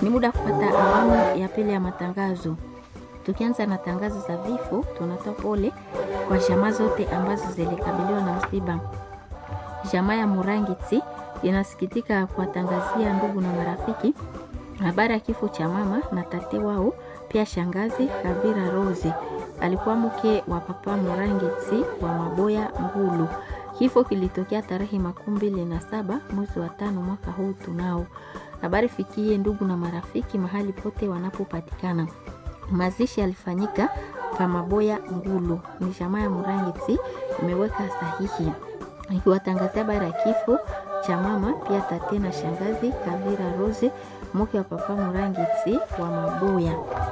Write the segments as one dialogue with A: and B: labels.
A: Ni muda kupata awamu ya pili ya matangazo. Tukianza na tangazo za vifo, tunatoa pole kwa jamaa zote ambazo zilikabiliwa na msiba. Jamaa ya Murangiti inasikitika kuwatangazia ndugu na marafiki habari ya kifo cha mama na tate wao, pia shangazi Kavira Rose alikuwa mke wa papa Murangiti wa Maboya Ngulu. Kifo kilitokea tarehe makumi mbili na saba mwezi wa tano mwaka huu tunao. Habari fikie ndugu na marafiki mahali pote wanapopatikana. Mazishi yalifanyika pa Maboya Ngulu. Ni jamaa ya Murangiti imeweka sahihi ikiwatangazia habari ya kifo cha mama pia tate na shangazi Kavira Rose mke wa papa Murangiti wa Maboya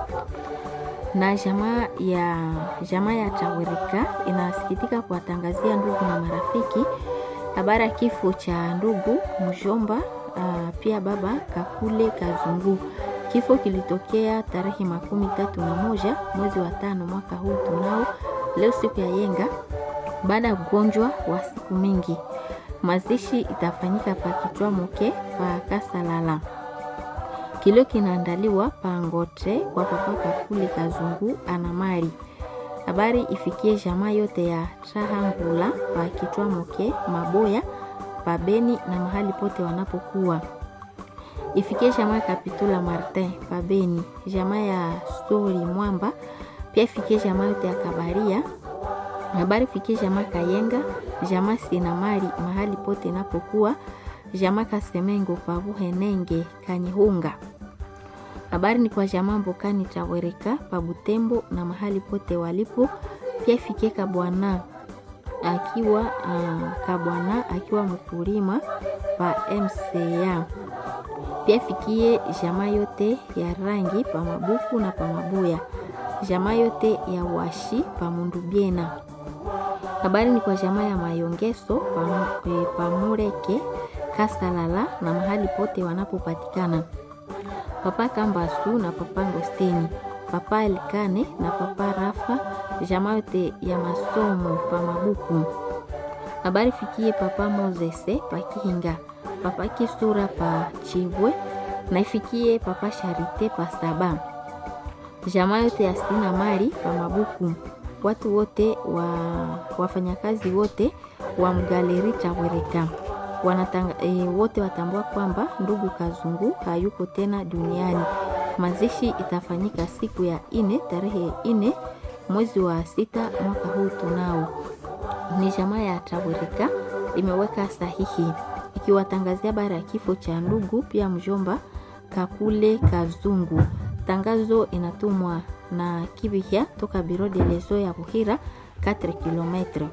A: na jamaa ya jamaa ya Tawirika inasikitika kuwatangazia ndugu na marafiki habari ya kifo cha ndugu mjomba, uh, pia baba Kakule Kazungu. Kifo kilitokea tarehe makumi tatu na moja mwezi wa tano mwaka huu tunao leo siku ya yenga, baada ya ugonjwa wa siku mingi. Mazishi itafanyika pa kichwa moke pa Kasalala. Kilio kinaandaliwa pangote kwa papa Kakule Kazungu anamari. Habari ifikie jamaa yote ya Trahangula pa Kitwa Moke Maboya pa Beni na mahali pote wanapokuwa. Ifikie jamaa Kapitula Martin pa Beni, jamaa ya Stori Mwamba, pia ifikie jamaa yote ya Kabaria. Habari ifikie jamaa Kayenga, jamaa Sinamari mahali pote napokuwa, jamaa Kasemengo pa Buhenenge Kanyihunga. Habari ni kwa jamaa Mbokani Tawereka pa Butembo na mahali pote walipo. Pia ifikie Kabwana akiwa uh, Kabwana akiwa mkulima pa MCA. Pia ifikie jamaa yote ya rangi pa Mabuku na pa Mabuya, jamaa yote ya washi pa Mundubiena. Habari ni kwa jamaa ya Mayongeso pa, e, pa Mureke Kasalala na mahali pote wanapopatikana papa Kambasu na papa Ngosteni, papa Elkane na papa Rafa, jamaa yote ya masomo pa Mabuku. Habari fikie papa Mozese pa Kihinga, papa Kisura pa Chibwe na ifikie papa Sharite pa Saba, jamaa yote ya Sina Mari pa Mabuku. Watu wote wa wafanyakazi wote wa mgaleri Tawireka wanatanga, e, wote watambua kwamba ndugu Kazungu hayuko tena duniani. Mazishi itafanyika siku ya ine tarehe ine mwezi wa sita mwaka huu tunao. Ni jamaa ya Tawirika imeweka sahihi ikiwatangazia habari ya kifo cha ndugu pia mjomba Kakule Kazungu. Tangazo inatumwa na Kibihya toka Biro de Lezo ya Buhira 4 km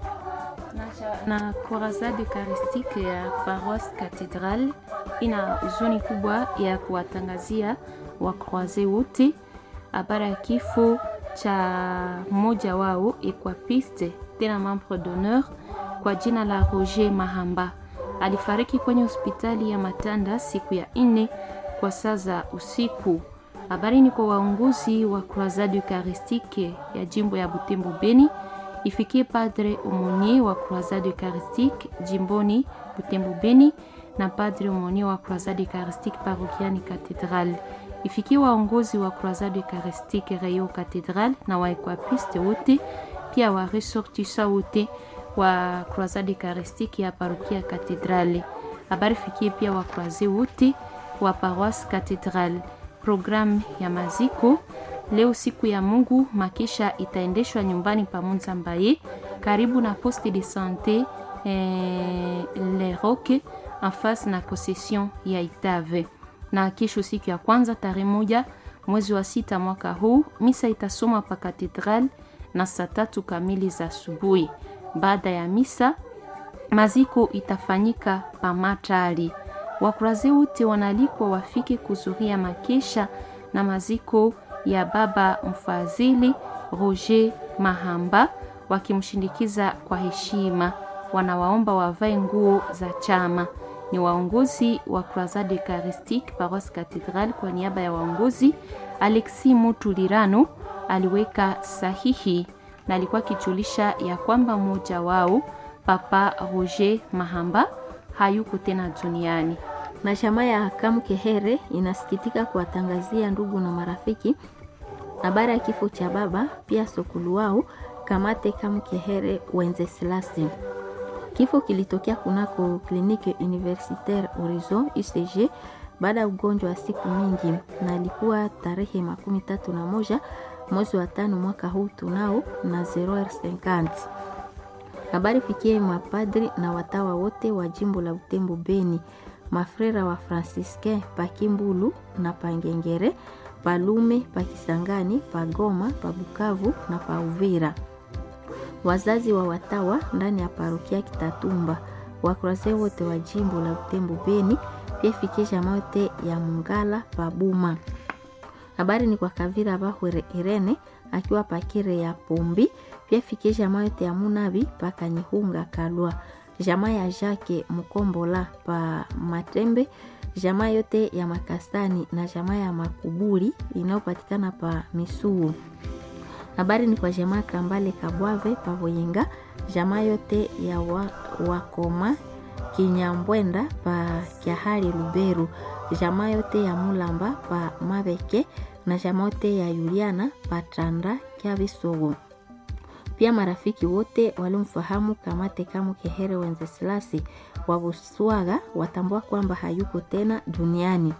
B: na Corazade Eucharistique ya Paroisse Cathedral ina huzuni kubwa ya kuwatangazia wakroaze wote habari ya kifo cha mmoja wao equapiste tena membre d'honneur kwa jina la Roger Mahamba. Alifariki kwenye hospitali ya Matanda siku ya nne kwa saa za usiku. Habari ni kwa waongozi wa Croisade Eucharistique ya jimbo ya Butembo Beni ifikie Padre Omonier wa Croisade Eucharistique jimboni Butembo Beni na Padre Omonier wa Croisade Eucharistique parokiani Cathedral. Ifikie waongozi wa Croisade Eucharistique Rayo Cathedral na waekwapiste wote, pia wa ressortissa wote wa Croisade Eucharistique ya parokia Cathedral. Habari fikie pia wa croise wote wa paroisse Cathedral. Programu ya maziko Leo siku ya Mungu, makisha itaendeshwa nyumbani pa Munzambaye karibu na poste de sante eh, Le Roque en face na concession ya Itave. Na kesho siku ya kwanza tarehe moja mwezi wa sita mwaka huu, misa itasomwa pa katedral na saa tatu kamili za asubuhi. Baada ya misa, maziko itafanyika pa Matari. Wakurazi wote wanalikwa wafike kuzuria makesha na maziko ya baba mfadhili Roger Mahamba wakimshindikiza kwa heshima. Wanawaomba wavae nguo za chama. Ni waongozi wa Croisade Eucharistique Paroisse Cathedral. Kwa niaba ya waongozi, Alexis Mutulirano aliweka sahihi na alikuwa akijulisha ya kwamba mmoja wao Papa Roger Mahamba hayuko tena duniani.
A: Na chama ya Kamkehere inasikitika kuwatangazia ndugu na marafiki habari ya kifo cha baba pia sokulu wao Kamate Kamkehere Wenzeslasi. Kifo kilitokea kunako kliniki universitaire Horizon UCG baada ya ugonjwa wa siku mingi, na ilikuwa tarehe makumi tatu na moja mwezi wa tano mwaka huu tunao na 0h50. Habari fikie mapadri na watawa wote wa jimbo la Butembo Beni, mafrera wa Franciscain pa Kimbulu na Pangengere, Palume, pa Kisangani, pa Goma, pa Bukavu na pa Uvira wazazi wa watawa ndani ya parokia Kitatumba, wakroase wote wa jimbo la Butembo Beni, pia fikie jamaa yote ya Mungala Pabuma. Habari ni kwa Kavira Bahwere Irene akiwa pakire ya Pombi, pia fikie jamaa yote ya Munabi paka Nyihunga Kalwa, jamaa ya Jake Mukombola pa Matembe, jamaa yote ya Makasani na jamaa ya Makuburi inayopatikana pa Misuu habari ni kwa jamaa Kambale Kabwave Pavoyenga, jamaa yote ya wa, Wakoma Kinyambwenda pa Kyahari Luberu, jamaa yote ya Mulamba pa Mabeke na jamaa yote ya Yuliana pa Tanda Kyabisogo. Pia marafiki wote walimfahamu Kamate Kamu Kehere Wenzeslasi wa Buswaga watambua kwamba hayuko tena duniani.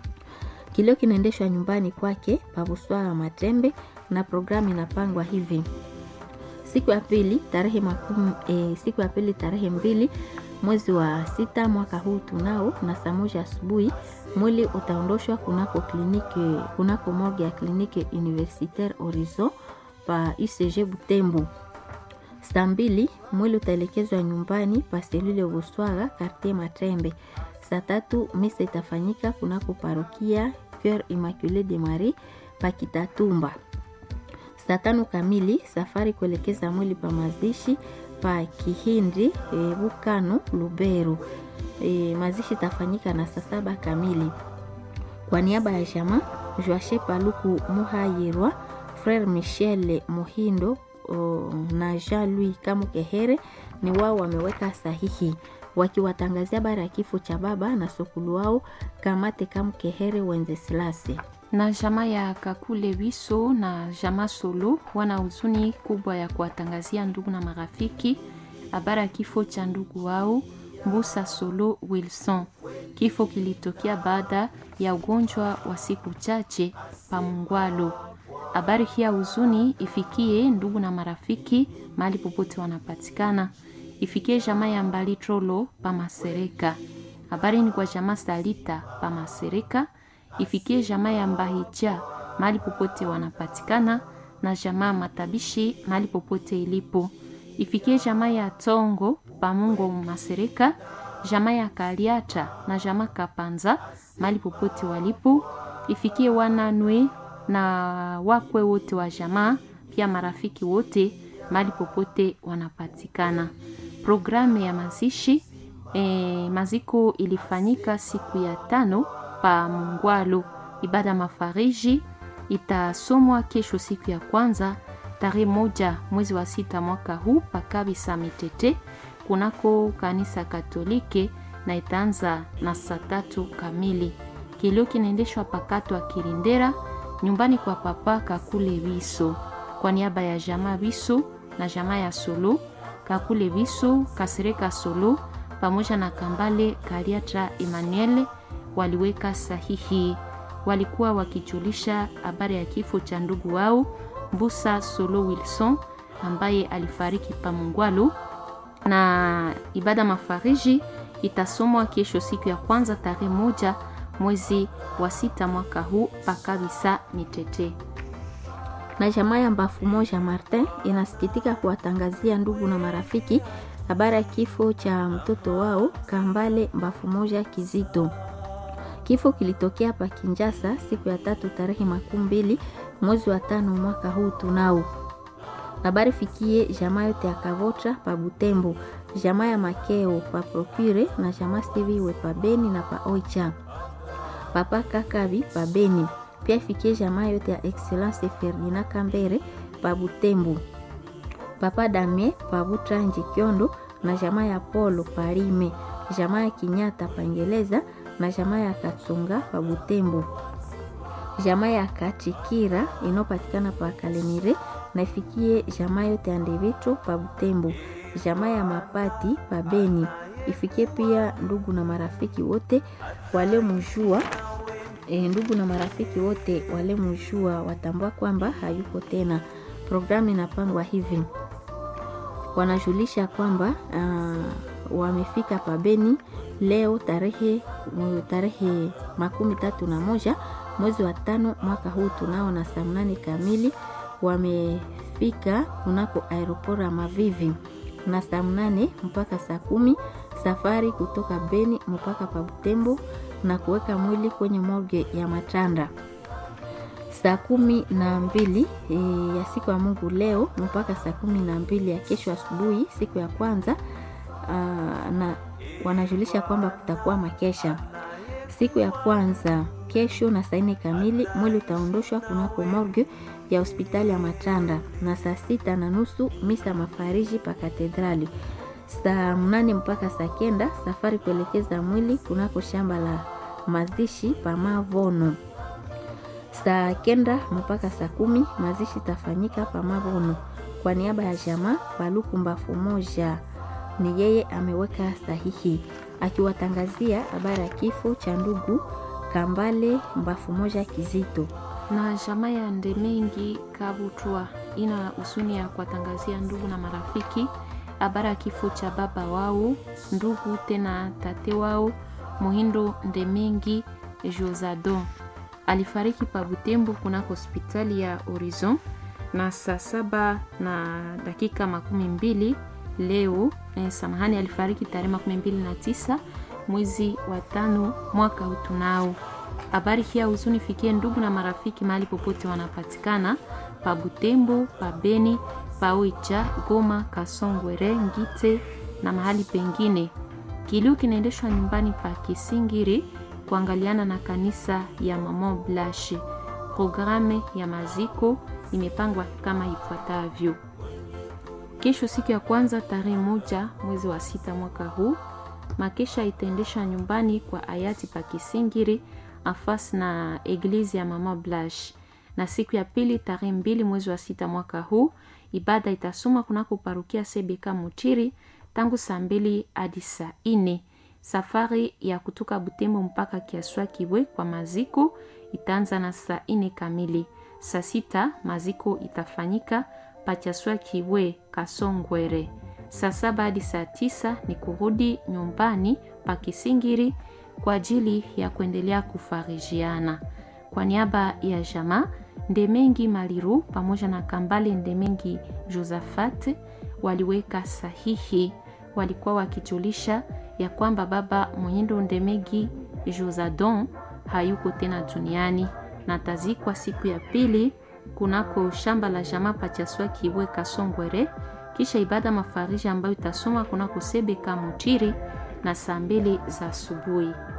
A: Kilio kinaendeshwa nyumbani kwake pa Buswaga Matembe na programu inapangwa hivi: siku ya pili tarehe makumi, e, siku ya pili tarehe mbili mwezi wa sita mwaka huu tunao na saa moja asubuhi mwili utaondoshwa kunako kliniki kunako morgue ya kliniki universitaire Horizon pa UCG Butembo. Saa mbili mwili utaelekezwa nyumbani pa selule Buswaga quartier Matrembe. Saa tatu misa itafanyika kunako parokia Coeur Immaculée de Marie pa Kitatumba. Saa tano kamili safari kuelekeza mwili pa mazishi pa Kihindi e, Bukano Lubero. E, mazishi tafanyika na saa saba kamili. Kwa niaba ya jamaa Joache Paluku Muhayirwa, Frere Michel Muhindo o, na Jean Louis Kamukehere ni wao wameweka sahihi wakiwatangazia habari ya kifo cha baba na sokulu wao Kamate Kamukehere Wenzeslasi
B: na jamaa ya Kakule Wiso na jamaa Solo wana huzuni kubwa ya kuwatangazia ndugu na marafiki habari ya kifo cha ndugu wao Mbusa Solo Wilson. Kifo kilitokea baada ya ugonjwa wa siku chache pa Mungwalo. Habari hii ya huzuni ifikie ndugu na marafiki mahali popote wanapatikana, ifikie jamaa ya Mbali Trolo pa Masereka. Habari ni kwa jamaa Salita pa Masereka ifikie jamaa ya Mbahija mahali popote wanapatikana na jamaa Matabishi mahali popote ilipo. Ifikie jamaa ya Tongo Pamungo Masereka, jamaa ya Kaliata na jamaa Kapanza mahali popote walipo. Ifikie wananwe na wakwe wote wa jamaa, pia marafiki wote mahali popote wanapatikana. Programu ya mazishi e, maziko ilifanyika siku ya tano pa Mungwalu. Ibada mafariji itasomwa kesho siku ya kwanza tarehe moja mwezi wa sita mwaka huu pakabisa Mitete kunako kanisa Katolike na itaanza na saa tatu kamili. Kilio kinaendeshwa pakato wa Kirindera nyumbani kwa papa Kakule Biso kwa niaba ya jamaa Biso na jamaa ya Solo Kakule Biso Kasereka Solo pamoja na Kambale Kariatra Emmanuel waliweka sahihi. Walikuwa wakijulisha habari ya kifo cha ndugu wao Mbusa Solo Wilson ambaye alifariki Pamungwalu, na ibada mafariji itasomwa kesho siku ya kwanza tarehe moja mwezi wa sita mwaka huu pakabisa Mitete.
A: Na jamaa ya Mbafu Moja Martin inasikitika kuwatangazia ndugu na marafiki habari ya kifo cha mtoto wao Kambale Mbafu Moja Kizito. Kifo kilitokea pa Kinjasa siku ya tatu tarehe makumi mbili mwezi wa tano mwaka huu tunao. Habari fikie jamaa yote ya Kavotra pa Butembo, jamaa ya Makeo pa Procure na jamaa Stiviwe pa Beni na pa Oicha, papa Kakabi pa Beni. Pia fikie jamaa yote ya Excellence Ferdinand Kambere pa Butembo, papa Damie pa Butranji Kyondo na jamaa ya Polo pa Rime, jamaa ya Kinyata pa Ngeleza na jamaa ya Katsunga pa Butembo, jamaa ya Kachikira inayopatikana pa Kalemire na ifikie jamaa yote ya Ndevitro pa Butembo, jamaa ya Mapati pa Beni ifikie pia ndugu na marafiki wote wale mjua e, ndugu na marafiki wote wale mjua watambua kwamba hayuko tena. Programu inapangwa hivi, wanajulisha kwamba uh, wamefika pabeni leo tarehe tarehe makumi tatu na moja mwezi wa tano mwaka huu tunao na saa mnane kamili wamefika kunako aeroport ya Mavivi na saa mnane mpaka saa kumi safari kutoka Beni mpaka pa Butembo na kuweka mwili kwenye morgue ya Matanda saa kumi na mbili e, ya siku ya Mungu leo mpaka saa kumi na mbili ya kesho asubuhi siku ya kwanza aa, na wanajulisha kwamba kutakuwa makesha siku ya kwanza kesho na saa nne kamili mwili utaondoshwa kunako morgue ya hospitali ya Matanda na saa sita na nusu misa mafariji pa katedrali saa mnane mpaka saa kenda safari kuelekeza mwili kunako shamba la mazishi pa Mavono. Saa kenda mpaka saa kumi mazishi tafanyika pa Mavono. Kwa niaba ya jamaa Paluku Mbafu moja ni yeye ameweka sahihi akiwatangazia habari ya kifo cha ndugu Kambale Mbafu moja Kizito
B: na jamaa ya Ndemengi Kabutwa ina husuni ya kuwatangazia ndugu na marafiki habari ya kifo cha baba wao ndugu tena tate wao Muhindo Ndemengi Josado alifariki pa Butembo kunako hospitali ya Horizon na saa saba na dakika makumi mbili leo eh, samahani, alifariki tarehe makumi mbili na tisa mwezi wa tano mwaka huu tunao. Habari hii ya huzuni fikie ndugu na marafiki mahali popote wanapatikana pa Butembo, pa Beni, pa Oicha, Goma, Kasongwere, Ngite na mahali pengine. Kilio kinaendeshwa nyumbani pa Kisingiri kuangaliana na kanisa ya Mama Blanche. Programe ya maziko imepangwa kama ifuatavyo: kesho, siku ya kwanza, tarehe moja mwezi wa sita mwaka huu, makesha itaendeshwa nyumbani kwa hayati pa Kisingiri afasi na eglizi ya Mama Blanche, na siku ya pili, tarehe mbili mwezi wa sita mwaka huu, ibada itasoma kunako parukia Sebeka Mutiri tangu saa mbili hadi saa nne. Safari ya kutoka Butembo mpaka Kiaswa Kibwe kwa maziko itaanza na saa nne kamili. Saa sita maziko itafanyika pa Kiaswa Kibwe Kasongwere. Saa saba hadi saa tisa ni kurudi nyumbani pa Kisingiri kwa ajili ya kuendelea kufarijiana. Kwa niaba ya jamaa Ndemengi Maliru pamoja na Kambale Ndemengi Josafat waliweka sahihi, walikuwa wakijulisha ya kwamba baba Mwenyendo Ndemegi Josadon hayuko tena duniani na tazikwa siku ya pili kunako shamba la jamaa Pachaswa Kibwe Kasongwere, kisha ibada mafariji ambayo itasoma kunako Sebeka Mutiri na saa mbili za asubuhi.